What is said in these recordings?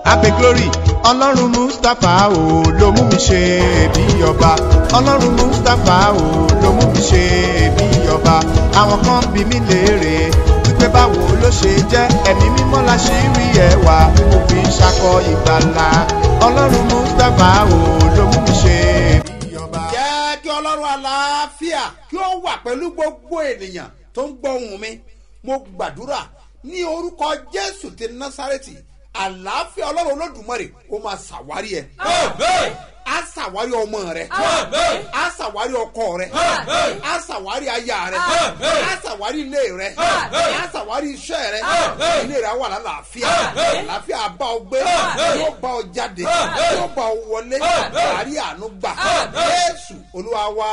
abe glory ọlọ́run mustapha o ló mú mi ṣe bí ọba ọlọ́run mustapha o ló mú mi ṣe bí ọba àwọn kan bí mi léèrè wípé báwo ló ṣe jẹ́ ẹ̀mí mímọ́ la ṣì rí ẹwà tí mo fi ń ṣakọ ìgbàlà ọlọ́run mustapha o ló mú mi ṣe bí ọba. jẹ́ kí ọlọ́run àlàáfíà kí ó wà pẹ̀lú gbogbo ènìyàn tó ń gbọ́ ohùn mi mo gbàdúrà ní orúkọ jésù ti násàrẹ́tì àlàáfíà ọlọ́run olódùmarè ó máa ṣàwárí ẹ á ṣàwárí ọmọ rẹ á ṣàwárí ọkọ rẹ á ṣàwárí aya rẹ á ṣàwárí ilé rẹ á ṣàwárí iṣẹ́ rẹ ilé rẹ á wà lálàáfíà àlàáfíà bá ọ gbé yóò bá ọ jáde yóò bá ọ wọlé àárí àánú gbà jésù olúwa wá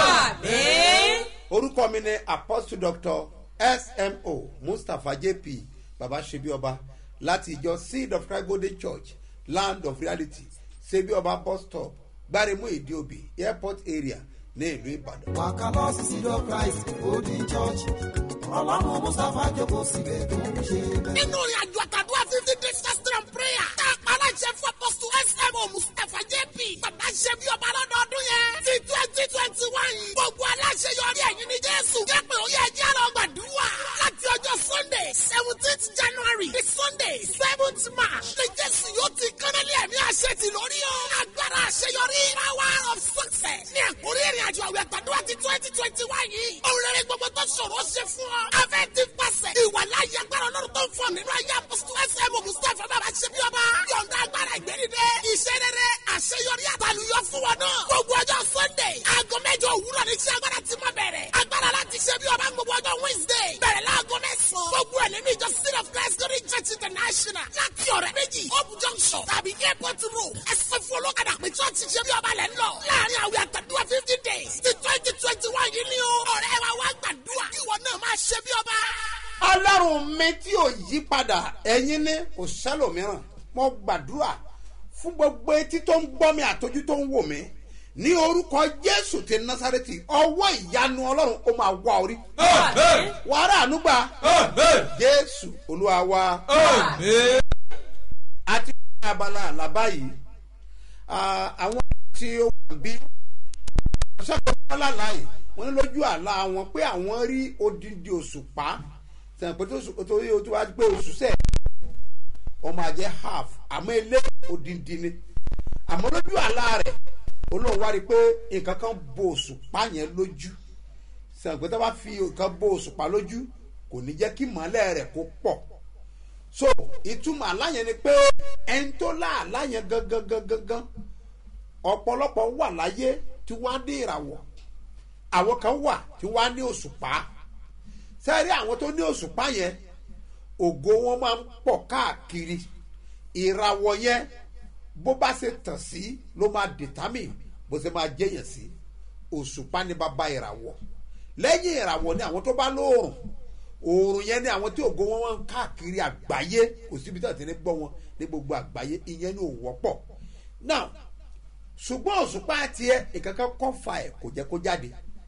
orúkọ mi ni apostle doctor smo mustapha jp baba sebi ọba láti ìjọ seed of christ golden church land of reality sebi ọba bus stop gbaremu ìdíòbí airport area ní ìlú ìbàdàn. wàkà lọ sí sídọ̀ christ golden church ọlọ́run mustapha jókòó síbẹ̀ tó ń ṣe bẹ́ẹ̀. nínú ìrìn àjò àtàdúrà fifty days fasting and prayer tá a pa aláṣẹ fún apọ́sù smo mustapha jp bàbá ṣe bí ọba lọ́dọọdún yẹn ti twenty twenty one gbogbo aláṣẹ yọrí ẹ̀yìn ní jésù jẹ́pẹ̀ ó yẹ jẹ́ lọ gbàdúrà láti ọjọ́ sunday seventeenth january di sunday seventh march ní jésù yóò ti kánálí ẹ̀mí àṣẹ ti lórí o agbára àṣeyọrí power of success ní ẹ̀kúrí ìrìn àjò àwẹ̀ àtàdúrà ti twenty twenty one yìí òun rere gbogbo tó ṣòro ṣe fún ọ afẹ́ ti pàṣẹ ìwàláyé agbára ọlọ́run tó ń fọ nínú ayé apọ́sítù ẹsẹ̀ mọ̀ mustapha bàbá ṣe bí ọba yọ̀ǹda agbára ìgbẹ́nidẹ́ iṣẹ́ rere àṣeyọrí àtàlùyọ fún wọn náà gbogbo ọjọ́ sunday aago mẹ́jọ òwúrọ̀ ní iṣẹ́ agbára ti máa bẹ̀rẹ̀ agbára láti ṣe bí ọba gbogbo ọjọ́ wednesday bẹ̀rẹ̀ láago mẹ́sàn-án gbogbo ẹ̀ nínú ìjọ city of christ glory church international láti ọ̀rẹ́ méjì hope junction tàbí airport road ẹsẹ̀ fún olókàdá pé church ṣe bí ọba lẹ́ ń lọ láàrin àwẹ̀ àtàdúrà fifty days ti twenty twenty one yìí ni o ọ̀rẹ́ wa wá gbàdúrà ìwọ náà máa ṣe bí ọba ọlọ́run mi tí ò yí padà ẹ̀yin ní kò sẹ́lòmíràn mo gbàdúrà fún gbogbo etí tó ń gbọ́ mi àtọ́jú tó ń wò mí ní orúkọ jésù ti násàrẹ́tì ọwọ́ ìyanu ọlọ́run ó máa wá orí wàrà ànúgbà jésù olúwa wa àti ní abala àlàbá yìí àwọn tí ó wà bí ṣàkóso ọlọ́lá yìí wọ́n ní lójú àlá wọn pé àwọn rí odindi òṣùpá sẹ̀yìn pé torí o ti wá gbé oṣù sẹ́ẹ̀ ọmọ àjẹ́ half àmọ́ ilé odindi ni àmọ́ lójú àlá rẹ̀ olóhùn wá rí i pé nǹkan kan bo òṣùpá yẹn lójú sẹ̀yìn pé tó bá fi nǹkan bo òṣùpá lójú kò ní jẹ́ kí mọ́lẹ̀ rẹ̀ kó pọ̀ so ìtumọ̀ àlá yẹn ni pé ẹni tó lá àlá yẹn gangan gangan gan ọ̀pọ̀lọpọ̀ wà láyé tí wọ́n á ní ìràwọ̀ àwọn kan wà tí wọ́n á ní òṣùpá sẹ́rí àwọn tó ní òṣùpá yẹn ògo wọn máa ń pọ̀ káàkiri ìràwọ̀ yẹn bó bá ṣe tàn sí ló máa determine bó ṣe máa jẹ́yàn sí òṣùpá ní bàbá ìràwọ̀ lẹ́yìn ìràwọ̀ ni àwọn tó bá lóòrùn òòrùn yẹn ni àwọn tí ògo wọn máa ń káàkiri àgbáyé kò síbi tí wọ́n ti ní gbọ́ wọn ní gbogbo àgbáyé ìyẹn ni ò wọ́pọ̀ now ṣùgbọ́n òṣùpá tiẹ̀ ìkankan kọ́ fa ẹ̀ kò jẹ́ kó jáde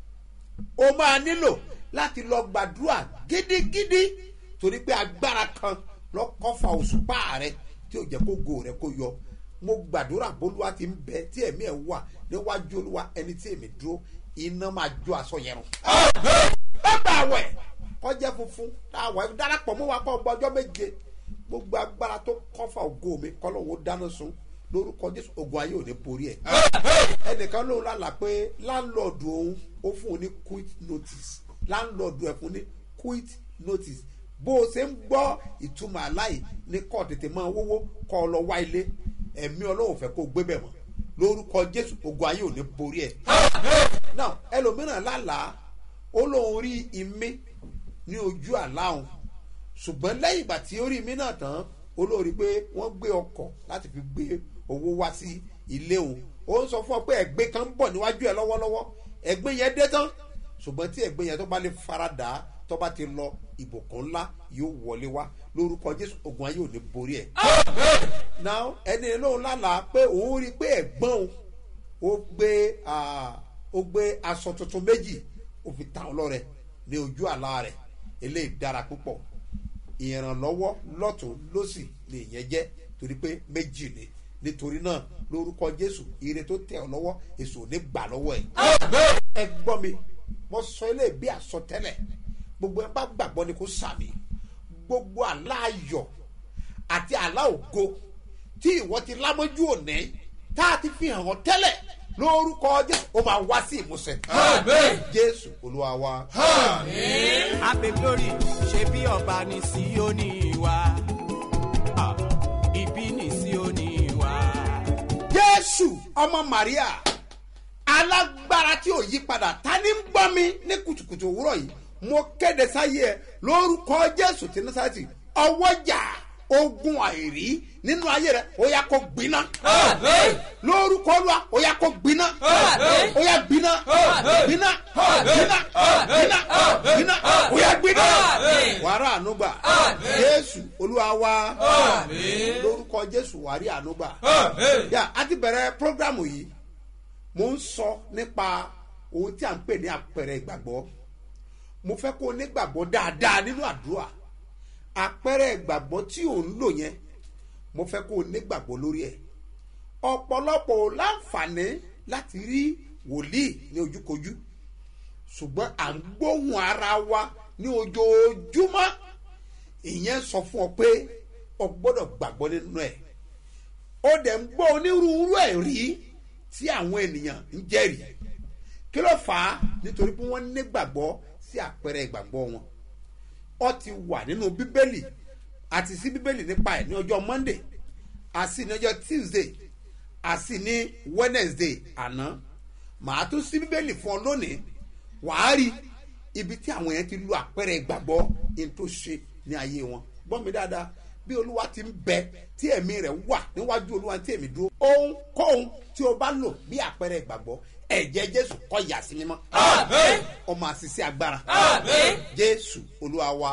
o máa nílò láti lọ gbàdúrà gidigidi torí pé agbára kan lọ kọfà òṣùpá rẹ tí ò jẹ kó go rẹ kó yọ mo gbàdúrà bólúwa ti ń bẹ tí ẹmí ẹ wà níwájú olúwa ẹni tí èmi dúró iná máa jó aṣọ yẹn rùn. bàbá àwẹ̀ kọjá funfun àwẹ̀ darapọ̀ mọ́ wa kọ́ ọgbọ́jọ́ méje gbogbo agbára tó kọfà ògo mi kọ́lọ́wọ́ dáná sun lórúkọ jésù ogun ayé ò ní borí ẹ ẹnìkan lóun lálàá pé láńlọ́ọ̀dù òun ó fún un ní quit notice láńlọ́ọ̀dù ẹ̀ fún ní quit notice bó o ṣe ń gbọ́ ìtumọ̀ aláì ní kọ́ tètè máa wówó kọ́ ọ lọ wá ilé ẹ̀mí ọlọ́run fẹ́ kó o gbé bẹ̀ mọ́ lórúkọ jésù ogun ayé ò ní borí ẹ. now ẹlòmíràn lálàá ó lóun rí imí ní ojú àlá òun ṣùgbọ́n lẹ́yìn ìgbà tí ó rí imí náà tán olórí pé wọ́n gbé ọkọ̀ láti fi gbé owó wá sí ilé òun ó ń sọ fún ọ pé ẹgbẹ́ kan ń bọ̀ níwájú ẹ lọ́wọ́lọ́wọ́ ẹgbẹ́ yẹn dé tán ṣùgbọ́n tí ẹgbẹ́ yẹn tó bá lè faradà tó bá ti lọ ìbùkún ńlá yóò wọlé wá lórúkọ jésù ogun ayé ò ní borí ẹ. now ẹni lóun lálàá pé òun rí i pé ẹ̀gbọ́n òun ó gbé ó gbé aṣọ tuntun méjì ó fi ta ọlọ́rẹ̀ ní ojú àlá rẹ̀ eléyìí dára púpọ̀ ìrànlọ́wọ́ lọ́tún lọ́sì lè yẹn jẹ́ torí pé méjì ni nítorí náà lórúkọ jésù ire tó tẹ̀ ọ́ lọ́wọ́ èso ò ní gbà lọ́wọ́ ẹ̀. ẹ gbọ́ mi mo sọ ilé bí àsọtẹ́lẹ̀ gbogbo ẹ bá gbàgbọ́ ni kò sàmì gbogbo àlá ayọ̀ àti àlá ògo tí ìwọ ti lámójú òní tá a ti fi hàn ọ́ tẹ́lẹ̀ lórúkọ jésù ó máa wá sí ìmúṣẹ. jésù olúwa wa. Happy glory ṣe bí ọba ní Síónì wa. Ah, Ibi ní Síónì wa. jésù ọmọ maria alágbára tí ò yí padà ta ni ń gbọ́ mi ní kùtùkùtù òwúrọ̀ yìí mo kéde sáyé ẹ lórúkọ jésù tí nasarati ọwọ́jà ogun àìrí nínú ayé rẹ ó yà kó gbiná lórúkọ olúwa ó yà kó gbiná ó yà gbiná gbiná gbiná gbiná gbiná ó yà gbiná wàrà ànúgbà jésù olúwa wa lórúkọ jésù wàrí ànúgbà yà á ti bẹ̀rẹ̀ prógrámù yìí mo ń sọ nípa ohun tí a ń pè ní àpẹẹrẹ ìgbàgbọ́ mo fẹ́ kó o nígbàgbọ́ dáadáa nínú àdúrà àpẹẹrẹ ìgbàgbọ́ tí ò ń lò yẹn mo fẹ́ kó o nígbàgbọ́ lórí ẹ̀ ọ̀pọ̀lọpọ̀ ò láǹfààní láti rí wòlíì ní ojúkojú ṣùgbọ́n à ń gbóhùn ara wa ní ojoojúmọ́ ìyẹn sọ fún ọ pé o gbọ́dọ̀ gbàgbọ́ nínú ẹ̀ ó dẹ̀ ń gbọ́ onírúurú ẹ̀rí tí àwọn ènìyàn ń jẹ́rìí kí ló fà á nítorí pé wọ́n nígbàgbọ́ sí àpẹẹrẹ ìgbàgbọ́ wọn ọ ti wà nínú bíbélì àti sí bíbélì nípa ẹ̀ ní ọjọ́ monday àti ní ọjọ́ tuesday àti ní wednesday àná màá tún sí bíbélì fún ọ lónìí wàá rí ibi tí àwọn yẹn ti lu àpẹẹrẹ ìgbàgbọ́ in tó ṣe ní ayé wọn gbọ́ mi dáadáa bí olúwa ti ń bẹ tí ẹ̀mí rẹ̀ wà níwájú olúwa tí èmi dúró ohunkóhun tí o bá lò bí àpẹẹrẹ ìgbàgbọ́ ẹ̀jẹ̀ jésù kọ́ yà sí mímọ́ ọmọ àṣìṣe agbára jésù olúwa wa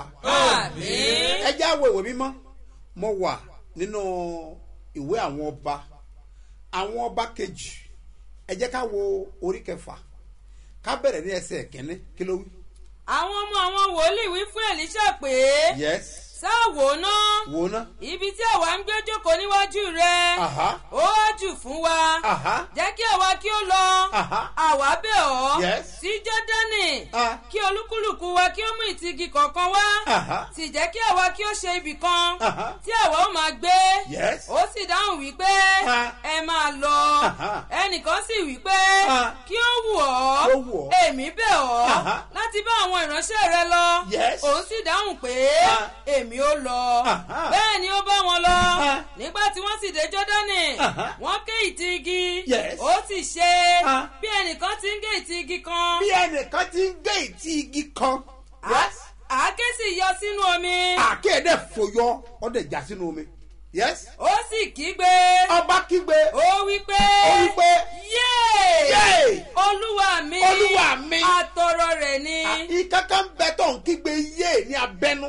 ẹ jẹ́ àwọ̀ ìwé mímọ́ mo wà nínú ìwé àwọn ọba àwọn ọba kejì ẹ jẹ́ ká wo orí kẹfà ká bẹ̀rẹ̀ ní ẹsẹ̀ kẹ́ni kí ló wí. àwọn ọmọ àwọn wòlíì wí fún elisha pé yes sáà wò ná wò ná. ibi tí àwa ń gbé jókòó níwájú rẹ Aha. ó jù fún wa Aha. jẹ́ kí àwa kí ó lọ Aha. àwa bẹ̀ ọ́ Yes. sí jọ́dánì Ah. kí olúkúlùkù wa kí ó mú ìtìgì kọ̀ọ̀kan wá Aha. sì jẹ́ kí àwa kí ó ṣe ibì kan Aha. tí àwa ó máa gbé Yes. ó sì dáhùn wípé Ah. ẹ máa lọ Aha. ẹnìkan sì wípé Ah. kí ó wù ọ́ Kí ó wù ọ́. èmi bẹ̀ ọ́ Aha. láti bá àwọn ìránṣẹ́ rẹ lọ Yes. òun sì dáhùn pé Ah. èmi ó lọ Aha. bẹ́ẹ̀ ni ó bá wọn lọ Ah. nígbà tí wọ́n sì dé jọ́dánì Aha. wọ́n ké ìtì igi Yes. ó sì ṣe Ah. bí ẹnìkan ti ń gé ìtì igi kan bí ẹnìkan ti ń gé ìtì igi kan. yes. àáké sì yọ sínú omi àkéèdè fòyọ ọdẹ já sínú omi. yes. ó sì kígbe ọba kígbe. ó wí pé ó wí pé yéè Yéè! olúwa mi Olúwa mi! àtọrọ rẹ̀ ni ìkankan bẹ tó ń kígbe yé ní abẹnú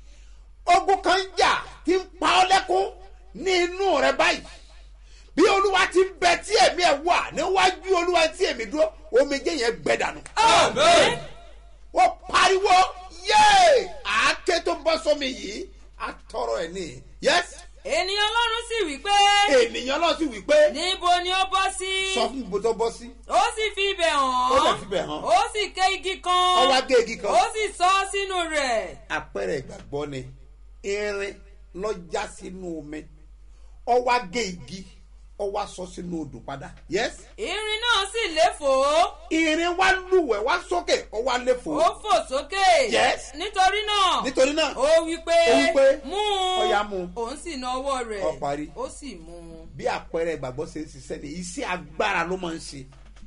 ogun kan jà tí ń pa ọ lẹ́kún ní inú rẹ báyìí bí olúwa ti ń bẹ tí èmi ẹ wà níwájú olúwa tí èmi dúró omijé yẹn gbẹ dànù. Àmín. wọ́n pariwo yéé àáké tó bọ́ sómi yìí àtọrọ ẹ̀ ní yes ènìyàn ọlọ́run sì wí pé ènìyàn náà sì wí pé níbo ni ó bọ́ sí sọ fún ibo tó bọ́ sí ó sì fi ibẹ̀ hàn Ó dẹ̀ fi ibẹ̀ hàn. ó sì ké igi kan ọwọ́ agé igi kan. ó sì sọ ọ́ sínú rẹ̀ àpẹẹrẹ ìgbàgbọ́ ni irin lọ́jà sínú omi ọwọ́ agé igi ọwọ́ aṣọ sínú odò padà yes irin náà sì léfòó irin wá lúwẹ̀ wá sókè ọwọ́ àlefò ó fò sókè Yes. nítorí náà nítorí náà ó wí pé Ó wí pé, mú un "Ọ̀yá mú." òun sì na ọwọ́ rẹ̀ Ó parí. ó sì mú un. bí àpẹẹrẹ ìgbàgbọ́ ṣe ń ṣiṣẹ́ ni iṣẹ́ agbára ló máa ń ṣe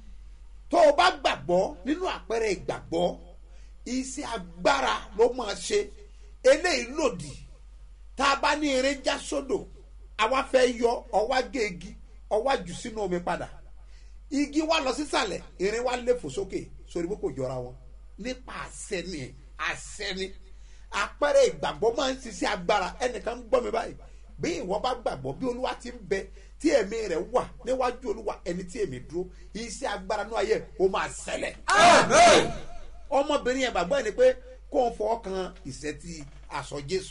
tó o bá gbàgbọ́ nínú àpẹẹrẹ ìgbàgbọ́ iṣẹ́ agbára ló máa ṣe eléyìí lòdì tá a bá ní irin já sódò àwa fẹ́ yọ ọwá gé igi ọwá jù sínú omi padà igi wa lọ sísàlẹ̀ irin wa lè fò sókè sórí pé kò jọra wọn nípa àṣẹ ni àṣẹ ni àpẹẹrẹ ìgbàgbọ́ máa ń ṣiṣẹ́ agbára ẹnìkan ń gbọ́ mi báyìí bí ìwọ bá gbàgbọ́ bí olúwa ti ń bẹ tí ẹ̀mí rẹ̀ wà níwájú olúwa ẹni tí èmi dúró iṣẹ́ agbára ní ayé ó máa ṣẹlẹ̀ ọmọbìnrin yẹn gbàgbọ́ ẹni pé kó ń fọwọ́ kan ìṣẹ́tí aṣọ jésù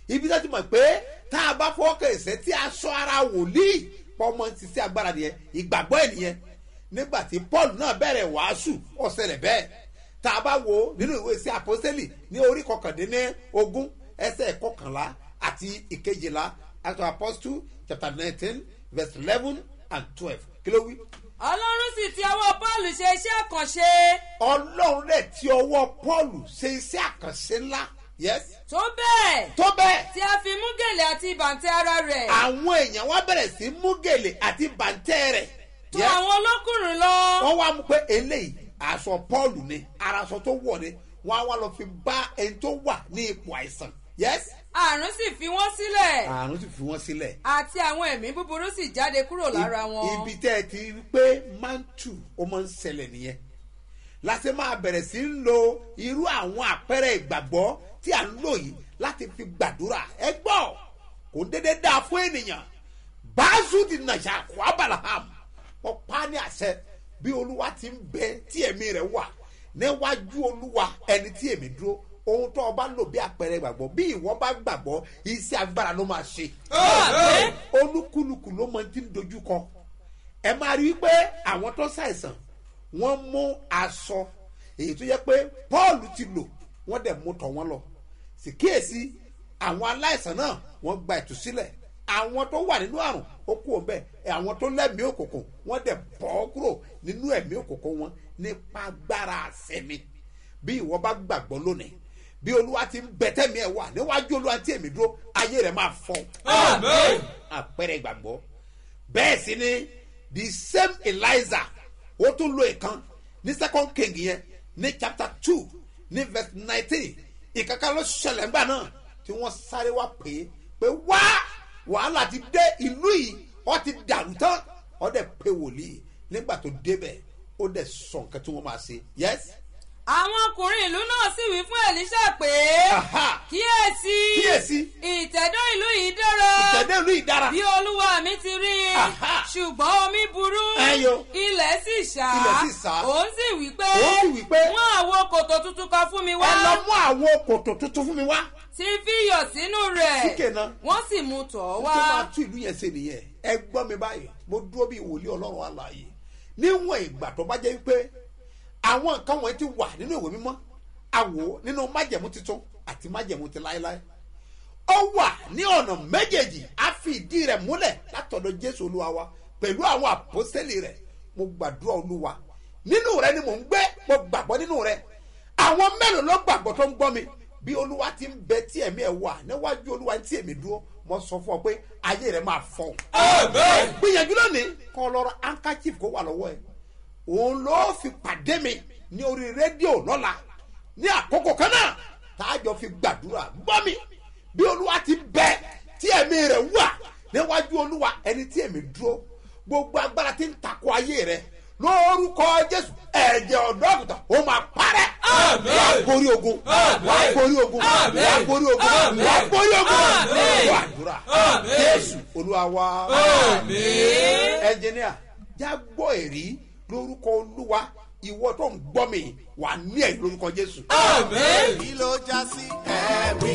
ibi tó ti mọ̀ pé tá a bá fọwọ́ kan ẹ̀sẹ̀ tí a sọ ara wòlíì pọ́nmọ́ ti sí agbára nìyẹn ìgbàgbọ́ ẹ̀ nìyẹn nígbà tí paul náà bẹ̀rẹ̀ wàásù ọ̀sẹ̀lẹ̀ bẹ́ẹ̀ tá a bá wo nínú ìwé sí àpọ́sẹ́lì ní orí kọkàndínní ogún ẹsẹ̀ kọkànlá àti ìkejìlá act of apostle chapter nineteen verse eleven and twelve kí ló wí. ọlọ́run sì ti ọwọ́ paul ṣe iṣẹ́ àkànṣe ọlọ́run rẹ̀ tí ọwọ́ paul ṣe iṣẹ́ àkànṣe ńlá yes tó bẹ́ẹ̀ tó bẹ́ẹ̀ tí a fi mú gèlè àti ìbàntẹ́ ara rẹ̀ àwọn èèyàn wá bẹ̀rẹ̀ sí mú gèlè àti bàǹtẹ́ rẹ̀ tó yes àwọn olókùnrin lọ wọ́n wá mú pé eléyìí aṣọ paul ni araṣọ tó wọ̀ ni wọ́n á wá lọ fi bá ẹni tó wà ní ipò àìsàn yes àrùn sì fi wọ́n sílẹ̀ àrùn sì fi wọ́n sílẹ̀ àti àwọn ẹ̀mí búburú sì jáde kúrò lára wọn. ibi tẹ́ ẹ ti rí pé mantu ó máa ń ṣẹlẹ̀ nìyẹn láti máa bẹ̀rẹ̀ sí ń lo irú àwọn àpẹẹrẹ ìgbàgbọ́ tí à ń lò yìí láti fi gbàdúrà ẹ gbọ́ kò ń dédé dáa fún ènìyàn báàzù di nàṣà kó abalaham wọ́n pa á ní àṣẹ bí olúwa ti ń bẹ tí ẹ̀mí rẹ̀ wà níwájú olúwa ẹni tí èmi dúró ohun tó o bá lò bí àpẹẹrẹ ìgbàgbọ́ bí ìwọ bá gbàgbọ́ iṣẹ́ agbára ló máa ṣe olúkúlùkù ló mọ ti ń dojú kọ ẹ máa rí i pé àwọn tó ṣàìsàn wọ́n mú aṣọ èyí tó yẹ pé paul ti lò wọ́n dẹ̀ mú tọ̀ wọ́n lọ sì kíyèsí àwọn aláìsàn náà wọ́n gba ìtúsílẹ̀ àwọn tó wà nínú àrùn ó kú òun bẹ́ẹ̀ àwọn tó lẹ́mìí òkùnkùn wọ́n dẹ̀ bọ́ kúrò nínú ẹ̀mí òkùnkùn wọn nípa agbára àṣẹmi bí ìwọ bá gbàgbọ́ lónìí bí olúwa ti ń bẹ̀tẹ̀mí ẹ̀ wà níwájú olúwa tí èmi dúró ayé rẹ̀ máa fọ́ àpẹẹrẹ ìgbàgbọ́ bẹ́ẹ̀ sì ni the same eliza ó tún lo ìkan ní second king yẹn ní chapter two ní verse nineteen ìkankan ló ṣẹlẹ̀ ńgbà náà tí wọ́n sáré wá pè é pé wá wàhálà ti dé ìlú yìí ó ti dàrú tán ó dẹ̀ pé wòlíì nígbà tó débẹ̀ ó dẹ̀ sọ nǹkan tí wọ́n máa ṣe yes. àwọn ọkùnrin ìlú náà sì wí fún elisha pé Aha. kíyèsí Kíyèsí. ìtẹ̀dọ́ ìlú yìí dára ìtẹ̀dẹ́ ìlú yìí dára. bí olúwa mi ti rí i Aha. ṣùgbọ́n omi burú Ẹyọ. ilẹ̀ sì ṣá Ilẹ̀ sì ṣá. òun sì wí pé Òun sì wí pé, mú àwo kòtò tuntun kan fún mi wá ẹ lọ mú àwọn kòtò tuntun fún mi wá. tí fi iyọ̀ sínú rẹ̀ Síkè náà. wọ́n sì mú tọ̀ ọ́ tó wá máa tún ìlú yẹn ṣe nìyẹn ẹ gbọ́ mi báyìí mo dúró bí ìwòlé ọlọ́run àlàyé níwọ̀n ìgbà tó bá jẹ́ wípé àwọn nǹkan wọ̀nyí ti wà nínú ìwé mímọ́ àwò nínú májẹ̀mú tuntun àti májẹ̀mú ti láéláé ó wà ní ọ̀nà méjèèjì á fi ìdí rẹ̀ múlẹ̀ látọ̀dọ̀ jésù olúwa wa pẹ̀lú àwọn àpọ́sẹ́lì rẹ̀ mo gbàdúrà olúwa nínú rẹ ni mò ń gbé mo gbàgbọ́ nínú rẹ àwọn mélòó ló gbàgbọ́ tó ń gbọ́ mi bí olúwa ti ń bẹ tí ẹ̀mí ẹ̀ wà níwájú olúwa tí èmi dúró mo sọ fún ọ pé ayé rẹ máa fọ. gbìyànjú lónìí kọ́ lọ́rọ̀ handkerchief kó wà lọ́wọ́ ẹ̀ òun ló fi pàdé mi ní orí rédíò lọ́la ní àkókò kan náà táàjọ fi gbàdúrà gbọ́ mi bí olúwa ti bẹ tí ẹ̀mí rẹ̀ wà níwájú olúwa ẹni tí èmi dúró gbogbo agbára ti ń takò ayé rẹ lórúkọ jésù ẹ̀jẹ̀ ọ̀dọ́ àgùntàn ó máa parẹ́ wà á borí ogun wà á borí ogun wà á borí ogun wà á borí ogun wà á dúrà jésù olúwa wa ẹnjìníà já gbọ́ èrí lórúkọ olúwa ìwọ tó ń gbọ́ mi wà á ní ẹ̀rí lórúkọ jésù. kí ló já sí ẹ̀rí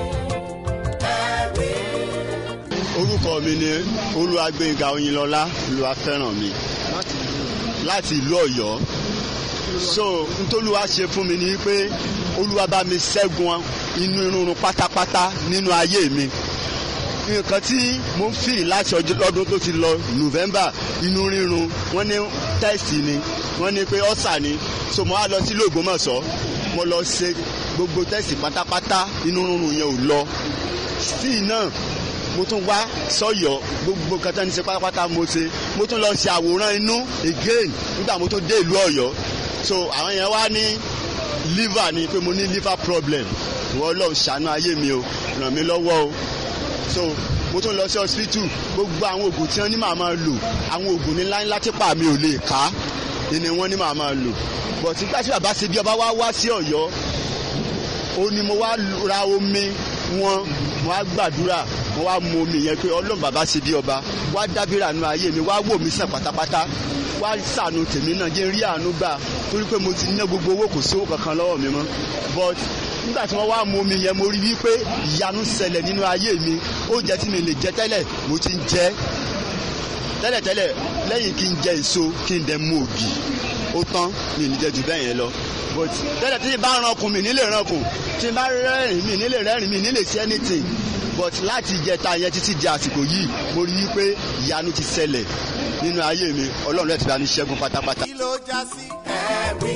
ẹ̀rí. orúkọ mi ni olúwàgbẹ̀ngà oyinlọ́lá olúwàfẹ́ràn mi láti ìlú ọ̀yọ́ so ntòlúwa ṣe fún mi ni pé olúwa bá mi ṣẹ́gun inú irun pátápátá nínú ayé mi nǹkan tí mo ń fìrì láti ọjọ́ lọ́dún tó ti lọ november inú rírun wọ́n ní tẹ́sì ni wọ́n ní pé ọ́sà ni so mo wá lọ sí lóògbómọ̀ṣọ́ mo lọ ṣe gbogbo tẹ́sì pátápátá inú rírun yẹn ò lọ still náà mo tún wá sọyọ gbogbo kẹtẹ ní ṣe pátápátá mo ṣe mo tún lọ ṣe àwòrán inú again nígbà mo tún dé ìlú ọ̀yọ́ so àwọn yẹn wá ní liver ni pé mo ní liver problem ìwọ Ọlọ́run ṣàánú ayé mi o ràn mí lọ́wọ́ o so mo tún lọ sí hospital gbogbo àwọn oògùn tí wọ́n ní màá máa lò àwọn oògùn ní ńláńlá tí pa mi ò lè ká ni wọ́n ní màá máa lò but nígbà tí bàbá ṣe bí ọba wá wá sí Ọ̀yọ́ ó ní mo wá ra omi wọn mo wá gbàdúrà mo wá mu omi yẹn pé ọlọ́run bàbá ṣe bí ọba wá dábìrà nu ayé mi wá wò mí sàn pátápátá wá sànù tèmi náà jẹ́ rí àánú gbà torí pé mo ti ná gbogbo owó kò sí owó kankan lọ́wọ́ mi mọ́ but nígbà tí wọ́n wá mu omi yẹn mo rí wípé ìyanu ṣẹlẹ̀ nínú ayé mi oúnjẹ tí mi lè jẹ tẹ́lẹ̀ mo ti ń jẹ tẹ́lẹ̀tẹ́lẹ̀ lẹ́yìn kí n jẹ èso kí n dẹ̀ mu ògì ó tán mi ò ní jẹ jù bẹ́ẹ̀ yẹn lọ but tẹ́lẹ̀ tí n bá rankun mi nílé rankun tí n bá rẹ́rìn mi nílé rẹ́rìn mi nílé ṣe anything but láti ìjẹta yẹn títí di àsìkò yìí mo rí wípé ìyanu ti ṣẹlẹ̀ nínú ayé mi ọlọ́run lẹ́tì bá mi ṣẹ́gun pátápátá. kí ló já sí ẹ̀rí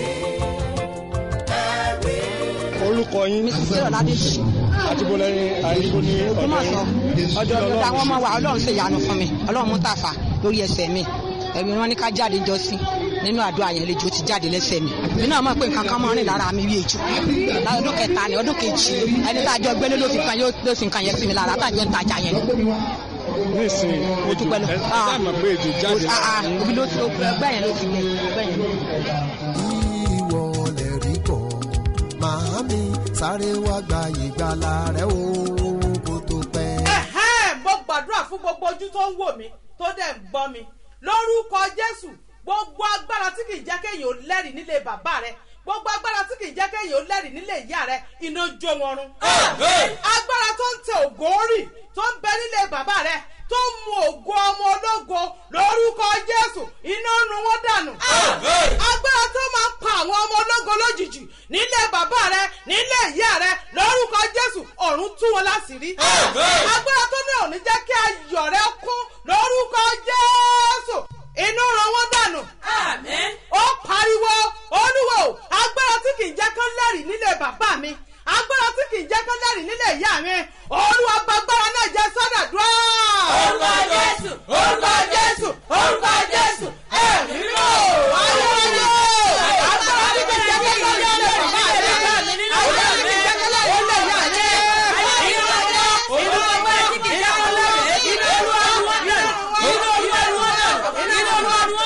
ẹ̀rí. orúkọ yín mrs ọládèjì àti bọ́lá àyíkó ní ògbómọ̀ṣọ́ ọ̀dọ̀ ọ̀dọ̀ àwọn ọmọ wa ọlọ́run ṣe ìyanu fún mi ọlọ́run mú tàfà lórí ẹsẹ̀ mi ẹ̀mí wọn ní ká jáde jọ sí nínú àdúrà yẹn lejò ti jáde lẹ́sẹ̀ mi mi náà mọ̀ pé nǹkan kan mọ́ rìn lára mi bí ejò ọdún kẹta ni ọdún kejì ẹni tá a jọ gbélé ló fi kan yóò ló fi nǹkan yẹn sí mi lára tá a jọ ń tajà yẹn nísìnyí mo dúpẹ́ lọ ẹ sáà mọ̀ pé èjò jáde òbí ló ti ọgbẹ́ yẹn ló ti gbẹ ọgbẹ́ yẹn. ìwọ lè rí kọ́ màámi sáré wá gba ìgbàlà rẹ o kó tó pẹ́. ẹ̀hẹ́n mo gbàdúrà fún gbogbo ojú tó ń wò mí tó dẹ̀ ń gbọ́ mi lórúkọ jésù gbogbo agbára tí kì í jẹ́ kéèyàn ó lẹ́rìí nílé bàbá rẹ gbogbo agbára tí kì í jẹ́ kéèyàn ó lẹ́rìí nílé ìyá rẹ iná jó wọn run. agbára tó ń tẹ ògo rì tó ń bẹ nílé bàbá rẹ tó ń mu ògo ọmọ ológo lórúkọ jésù iná run wọn dànù. agbára tó máa pa àwọn ọmọ ológo lójijì nílé bàbá rẹ nílé ìyá rẹ lórúkọ jésù ọ̀run tú wọn láṣìírí. agbára tó ní òní jẹ́ kí ayọ̀ rẹ kún lórúkọ jésù inú ran wọn dànù. ó pariwo olúwo agbára tí kì í jẹ́ kán lẹ́rìí nílé bàbá mi agbára tí kì í jẹ́ kán lẹ́rìí nílé ìyá mi olúwa gbàgbára náà jẹ́ sọ́dọ̀dúrà. orúkọ jésù orúkọ jésù orúkọ jésù ẹ̀mí mímọ́ ayọ̀yọ̀ agbára tí kì í jẹ́ kán lẹ́rìí nílé bàbá mi agbára tí kì í jẹ́ kán lẹ́rìí nílé ìyá mi inú ọwọ́ inú ọwọ́ tí kì í jẹ́ kán lẹ́rìí inú olúwa inú olúwa inú olúwa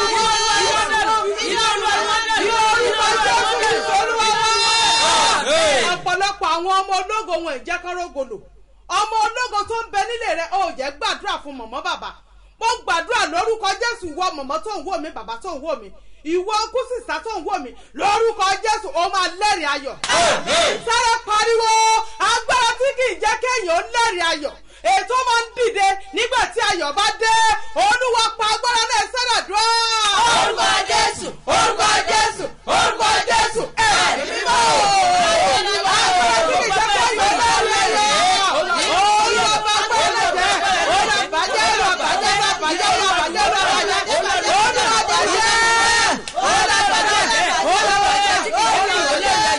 ọ̀pọ̀lọpọ̀ àwọn ọmọ ológo wọn ì jẹ́ kọ́rọ́gọlò ọmọ ológo tó ń bẹ nílé rẹ ó jẹ́ gbàdúrà fún mọ̀mọ́ bàbá mo gbàdúrà lórúkọ jésù wọ mọ̀mọ́ tó ń wò mí bàbá tó ń wò mí ìwọ kùsìsà tó ń wò mí lórúkọ jésù ó máa lẹ́rìí ayọ̀ sáré pariwo agbára tí kì í jẹ́ kéèyàn ó lẹ́rìí ayọ̀ ètò máa ń dìde nígbà tí ayọ̀ bá dé olúwa pa agbára náà sẹ́dà dúró. orúkọ jésù orúkọ jésù orúkọ jésù ẹ̀mí mímọ́. agbára tí kì í jẹ́ kéèyàn ó lẹ́rìí ayọ̀ olúwa pa agbára náà jẹ́ olúwa bàjẹ́ olúwa bàjẹ́ olúwa bàjẹ́ olúwa bàjẹ́ olúwa bàjẹ́ olúwa bàjẹ́ olúwa bàjẹ́ olúwa bàjẹ́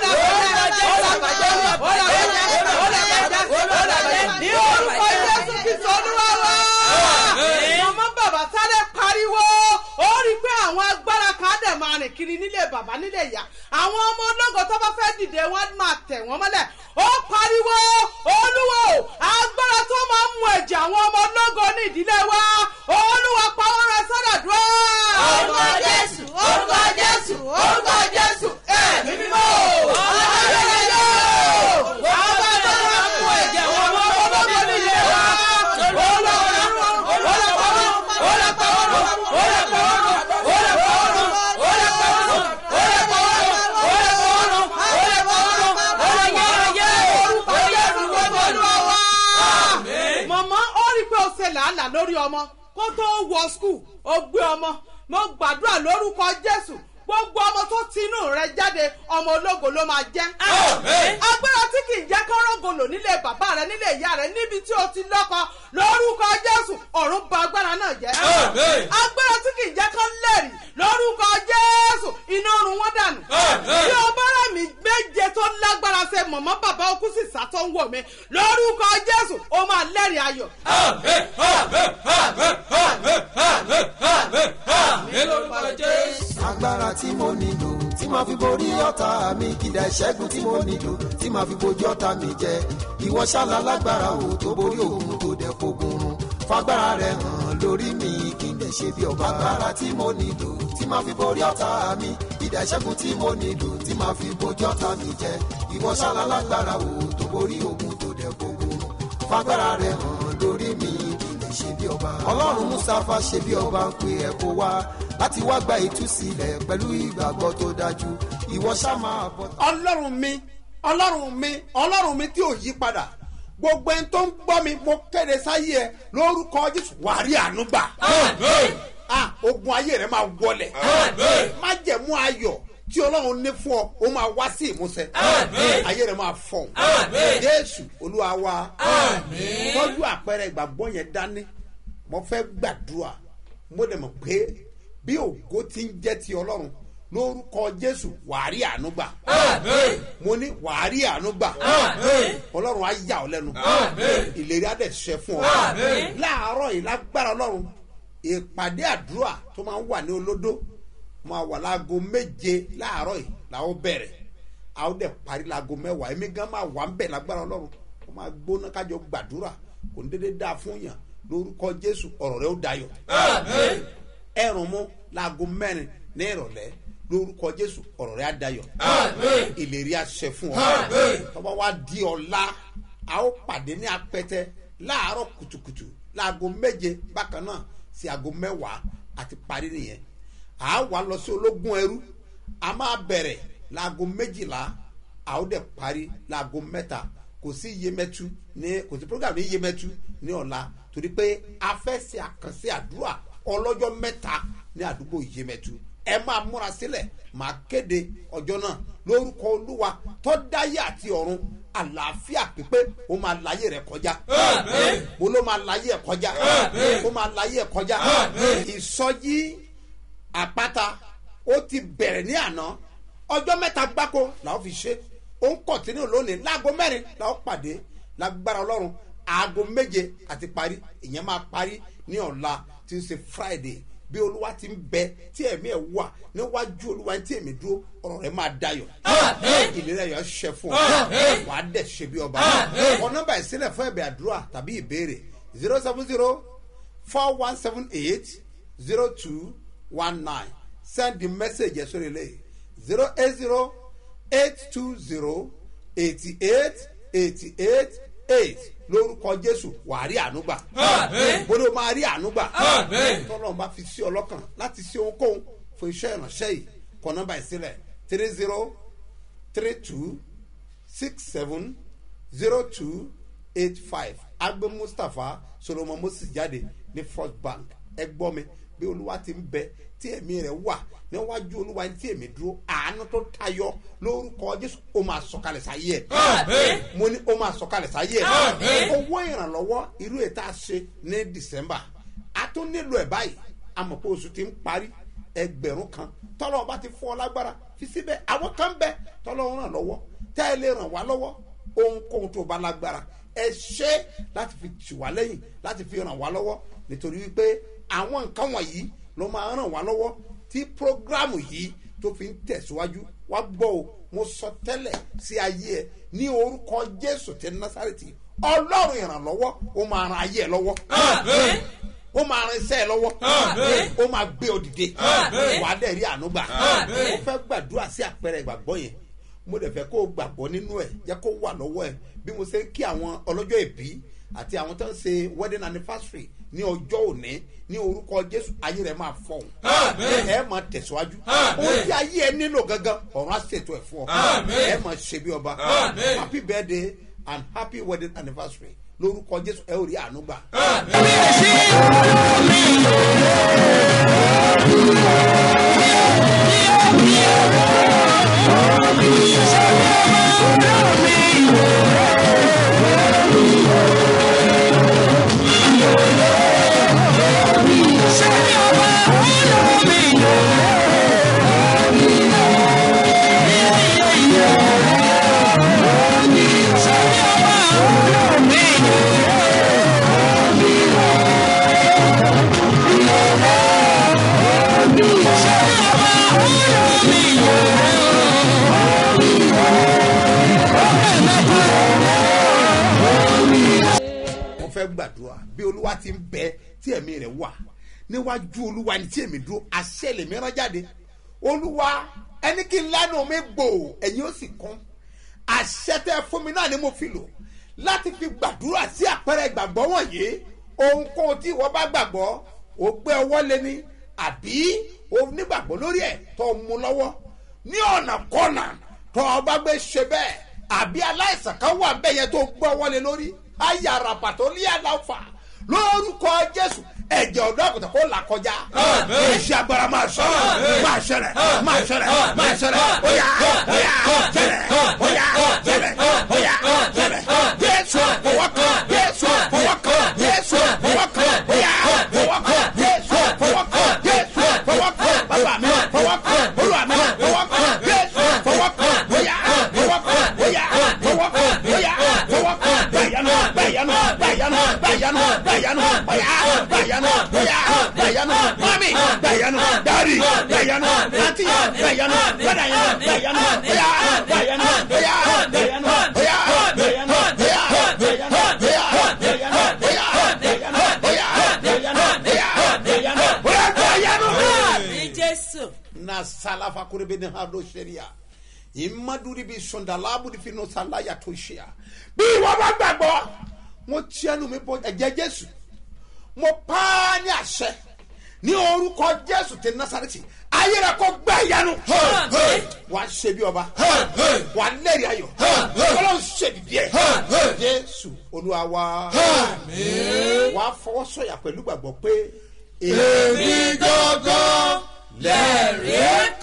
ní orúkọ jésù kristu olúwa wa. màmá bàbá sáré pariwo ó rí i pé àwọn agbára kan dẹ̀ máa rìn kiri nílé bàbá nílé ìyá àwọn ọmọ ológo tó bá fẹ́ dìde wọ́n máa tẹ̀ wọ́n mọ́lẹ̀ ó pariwo olúwo agbára tó máa ń mu ẹ̀jẹ̀ àwọn ọmọ ológo ní ìdílé wa olúwa pa wọ́n rẹ sọ́dọ̀ dúró. orúkọ jésù orúkọ jésù orúkọ jésù ẹ̀mí mímọ́ agbára tó máa ń mu ẹ̀jẹ̀ àwọn ọmọ ológo ní ìdílé wa olúwa mọ̀mọ́ ó rí i pé ó ṣe làálàá lórí ọmọ kó tó wọ skul ó gbé ọmọ mo gbàdúrà lórúkọ jésù gbogbo ọmọ tó tinú rẹ jáde ọmọ ológo ló máa jẹ. agbára tí kì í jẹ́ kọ́rọ́gọlò nílé bàbá rẹ nílé ìyá rẹ níbi tí o ti lọ́kọ lórúkọ jésù ọ̀run ba agbára náà jẹ́. agbára tí kì í jẹ́ kọ́ lẹ́rìí lórúkọ jésù iná run wọ́n dànù. bí o bá rẹ̀ mí méje tó lágbára ṣe mọ̀mọ́ bàbá okú sì sá tó ń wò mí lórúkọ jésù ó máa lẹ́rìí ayọ̀. agbára tí mo nílò tí màá fi borí ọ̀tá mi kìdá ìṣẹ́gun tí mo nílò tí màá fi bojú ọ̀tá mi jẹ ìwọ ṣálá lágbára o tó borí òun tó dẹ̀ fogun run fagbára rẹ hàn lórí mi kí n dẹ̀ ṣe bí ọba agbára tí mo nílò tí màá fi borí ọ̀tá mi kìdá ìṣẹ́gun tí mo nílò tí màá fi bojú ọ̀tá mi jẹ ìwọ ṣálá lágbára o tó borí òun tó dẹ̀ fogun run fagbára rẹ hàn lórí mi kí n dẹ̀ ṣe bí ọba ọlọ́run mustapha ṣe bí ọba ń pe ẹ̀ kó wá láti wá gba ìtúsílẹ̀ pẹ̀lú ìgbàgbọ́ tó dájú ìwọ ṣá máa bọ̀. ọlọ́run mi ọlọ́run mi ọlọ́run mi tí ò yí padà gbogbo ẹni tó ń gbọ́ mi mo kéde sáyé ẹ lórúkọ jésù wàá rí àánú gbà. ah ogun ayé rẹ máa wọlẹ̀ má jẹ̀mú ayọ̀ tí ọlọ́run ní fún ọ ó máa wá sí ìmúṣẹ ayé rẹ máa fọ̀ jésù olúwa wa tọ́jú àpẹẹrẹ ìgbàgbọ́ yẹn dání mo fẹ́ gbàdúrà mo dẹ̀ mọ̀ pé bí ògo ti ń jẹ́ ti ọlọ́run lórúkọ jésù wàá rí àánú gbà mo ní wàá rí àánú gbà ọlọ́run á yà ọ́ lẹ́nu ìlérí á dẹ̀ ṣẹ fún ọ láàárọ̀ yìí lágbára ọlọ́run ìpàdé àdúrà tó máa ń wà ní olódó máa wà láago méje láàárọ̀ yìí làwọn bẹ̀rẹ̀ àwọn dẹ̀ parí láago mẹ́wàá èmi gan máa wà ń bẹ̀ lágbára ọlọ́run wọ́n máa gbóná kájọ gbàdúrà kò ní dédé dáa fún yàn lórúkọ jésù ọ̀rọ̀ rẹ ó dayọ̀ ẹ̀rùn mú láago mẹ́rin ní ìrọ̀lẹ́ lórúkọ jésù ọ̀rọ̀ rẹ á dayọ̀ ìlérí àṣẹ fún ọ tọ́ba wa di ọ̀la a ó pàdé ní apẹtẹ láàárọ̀ kùtùkùtù láago méje bákan náà sí aago mẹ́wàá àti parí nìyẹn a wà lọ sí ológun ẹrú a máa bẹ̀rẹ̀ láago méjìlá a ó dẹ̀ parí láago mẹ́ta kò sí iyemẹtu ní kò sí program ní iyemẹtu ní ọ̀la torí pé a fẹ́ ṣe àkànṣe àdúrà ọlọ́jọ́ mẹ́ta ní àdúgbò iyemẹtu ẹ máa múra sílẹ̀ máa kéde ọjọ́ náà lórúkọ olúwa tó dáyé àti ọ̀run àlàáfíà pípé ó máa láyé rẹ kọjá mo ló máa láyé ẹ kọjá ó máa láyé ẹ kọjá ìsọjí àpáta ó ti bẹ̀rẹ̀ ní àná ọjọ́ mẹ́ta gbáko làwọn fi ṣe ó ń kọ̀tínú lónìí láago mẹ́rin làwọn pàdé lágbára ọlọ́run aago méje àti parí ìyẹn máa parí ní ọ̀la tí ń ṣe friday bí olúwa ti ń bẹ tí ẹ̀mí ẹ̀ wà níwájú olúwa tí èmi dúró ọ̀rọ̀ rẹ̀ máa dayọ̀ ìlera yọ̀ ṣẹ fún ọ wàá dẹ̀ ṣe bí ọba ọ nọmba ìsílẹ̀ fún ẹ̀bẹ̀ àdúrà tàbí ìbéèrè zero seven zero four one seven eight zero two one nine send the message ẹ̀ sórí ilé zero eight zero eight two zero eighty eight eighty eight eight lórúkọ jésù wà á rí ànúgbà bó ló máa rí ànúgbà tọ́lọ́run bá fi sí ọlọ́kàn láti sí ohunkóhun fún iṣẹ́ ìránṣẹ́ yìí kọ nọ́mbà ìsílẹ̀ three zero three two six seven zero two eight five agbe mustapha solomon moses jáde ní first bank ẹ gbọ́ mi bí olúwa ti ń bẹ tí ẹ̀mí rẹ̀ wà níwájú olúwa ní tí èmi dúró àánú tó tayọ lórúkọ jésù ó máa sọkalẹ̀ sáyé ẹ̀ mo ní ó máa sọkalẹ̀ sáyé ẹ̀ owó ìrànlọ́wọ́ irú ètò àṣe ní december a tún nílò ẹ̀ báyìí àmọ̀ pé oṣù ti ń parí ẹgbẹ̀rún kan tọ́lọ́ ọba ti fún ọ lágbára fi síbẹ̀ àwọn kan bẹ tọ́lọ́ ràn lọ́wọ́ tẹ́ ẹ lè ràn wá lọ́wọ́ ohunkóhun tó bá lágbára ẹ ṣe láti fi tì wá lẹ́yìn láti fi ràn wá lọ́wọ́ nítorí wípé àwọn nǹkan wọ̀nyí ló máa ràn wá lọ́wọ́ tí programu yìí tó fi ń tẹ̀síwájú wá gbọ́ o mo sọ tẹ́lẹ̀ sí ayé ẹ ní orúkọ jésù tẹ násàrètì ọlọ́run ìrànlọ́wọ́ ó máa ran ayé ẹ lọ́wọ́ ó máa ran iṣẹ́ ẹ lọ́wọ́ ó máa gbé ọ dìde wà á dẹ̀ rí àánú gbà ó fẹ́ gbàdúrà sí àpẹẹrẹ ìgbàgbọ́ yẹn mo dẹ̀ fẹ́ kó o gbàgbọ́ nínú ẹ̀ jẹ́ kó wà lọ́wọ́ ẹ̀ bí mo ṣe ń kí àwọn ọlọ́jọ́ ìbí àti àwọn tó ń ṣe wedding anniversary ní ọjọ́ òní ní orúkọ jésù ayé rẹ̀ máa fọ̀hún ẹ máa tẹ̀síwájú ó ti ayé ẹ nílò gangan ọ̀run á ṣètò ẹ̀ fún ọ ẹ máa ṣe bí ọba happy birthday and happy wedding anniversary lórúkọ jésù ẹ ò rí àánú gbà. mo fẹ́ gbàdúrà bí olúwa ti ń bẹ tí ẹ̀mí rẹ̀ wà níwájú olúwa ni tí èmi dúró àṣẹ lèmi rán jáde olúwa ẹni kí n lánàá mi gbò ẹ̀yin ó sì kún àṣẹ tẹ fún mi náà ni mo fi lò láti fi gbàdúrà sí àpẹẹrẹ ìgbàgbọ́ wọ̀nyí ohunkóhun tí ìwọ bá gbàgbọ́ ó gbé ọwọ́ lé ní àbí ó nígbàgbọ́ lórí ẹ̀ tó mú lọ́wọ́ ní ọ̀nà kọ́nà tó o bá gbé ṣe bẹ́ẹ̀ àbí aláìsàn kan wà bẹ́ẹ̀ yẹn tó gbọ́ wọlé lórí ayé àràpà tó lé àlàfà lórúkọ jésù ẹ̀jẹ̀ ọ̀dọ́ àgùntàn kó là kọjá iṣẹ́ agbára máa sọ máa ṣẹlẹ̀ máa ṣẹlẹ̀ máa ṣẹlẹ̀ bóyá bóyá ṣẹlẹ̀ bóyá ṣẹlẹ̀ bóyá ṣẹlẹ̀ jésù fọwọ́kàn jésù fọwọ́kàn jésù fọwọ́kàn bóyá fọwọ́kàn jésù fọwọ́kàn jésù fọwọ́kàn bàbá mi fọwọ́kàn olúwa mi fọwọ́kàn jésù fọwọ́kàn bóyá fọwọ́kàn bóyá fọwọ́kàn bóyá fọwọ́kàn gbàyànú gbàyànú gbàyànú gbàyànú gbàyànú bóyá gbàyànú bóyá gbàyànú mami gbàyànú dari gbàyànú àti gbàyànú gbàdàyànú gbàyànú bóyá gbàyànú bóyá gbàyànú bóyá gbàyànú bóyá gbàyànú bóyá gbàyànú bóyá gbàyànú bóyá gbàyànú bóyá gbàyànú bóyá gbàyànú. ní jésù. na salafa kurebe ni hado seria imaduri bi sondalabu di fino salaya to ṣea bí ìwọ bá gbàgbọ́ mo tiẹnu mi bọ ẹ̀jẹ̀ jésù mo pa á ní àṣẹ ní orúkọ jésù tẹ nasareti ayé rẹ kó gbẹ ìyanu wà á ṣe bí ọba wà á lẹ́rìí ayọ̀ ọlọ́run ṣèdìdí ẹ̀ jésù olúwa wa wà á fọwọ́ sọ̀yà pẹ̀lú gbàgbọ́ pé èmi gángan lẹ́rìí